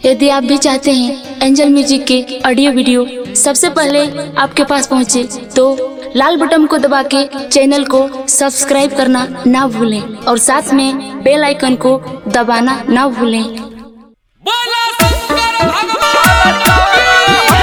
यदि आप भी चाहते हैं एंजल म्यूजिक के ऑडियो वीडियो सबसे पहले आपके पास पहुंचे तो लाल बटन को दबा के चैनल को सब्सक्राइब करना ना भूलें और साथ में बेल आइकन को दबाना ना भूलें बोला शंकर भगवान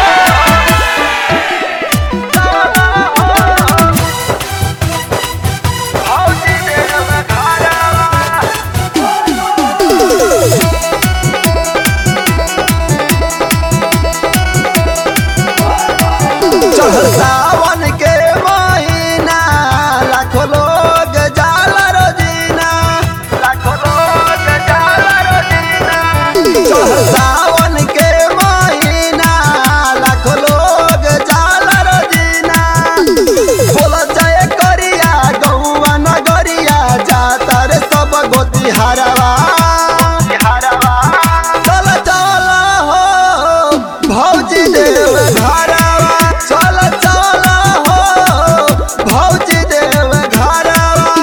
चढ़ सावन के महीना लाखों लोग जाला रोजीना लाखों लोग जाला रोजीना चढ़ सावन के महीना लाखों लोग जाला रोजीना बोला जाए करिया गौवा नगरिया जाता रे सब गोती हरवा हरवा चल चल हो भौजी देव घरवा चल चल हो भौजी देव घरवा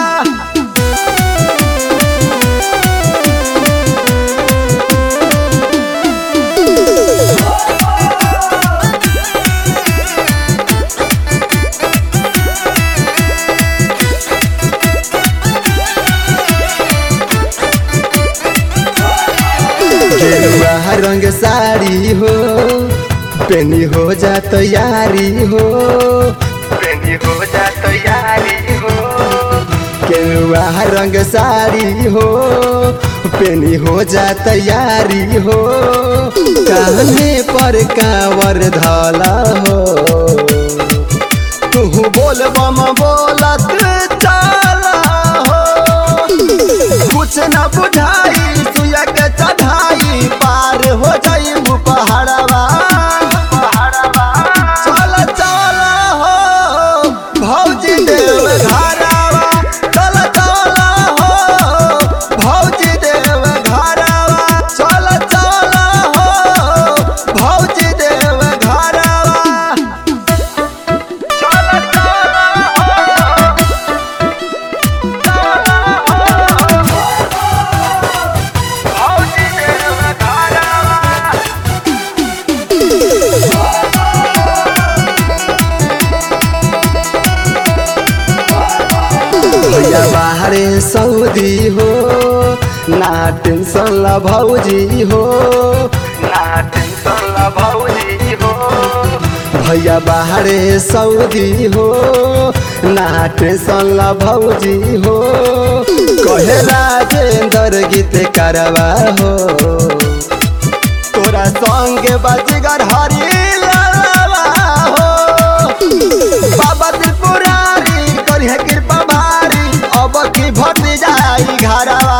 गेरुआ रंग साड़ी हो पेनी हो जा तैयारी हो पेनी हो जा तैयारी हो गेरुआ रंग साड़ी हो पेनी हो जा तैयारी हो कान्हे पर कांवर धला हो तू बोल बम बोलत चला हो कुछ न बुझाई सुया के चढ़ाई पार हो जाई पहाड़वा चल चल हो भौजी देव घरवा चल चल हो भौजी देव घरवा चल चल हो भौजी देव घरवा चल चल हो भैया बाहरे सऊदी हो ना टेंशन ला भौजी हो ना टेंशन ला भौजी हो भैया बाहरे सऊदी हो ना टेंशन ला भौजी हो कहे राजेंद्र गीत करवा हो तोरा संग बजगर हरी लालवा हो बाबा त्रिपुरारी करिहे कृपा भारी अब की भट जाई घरवा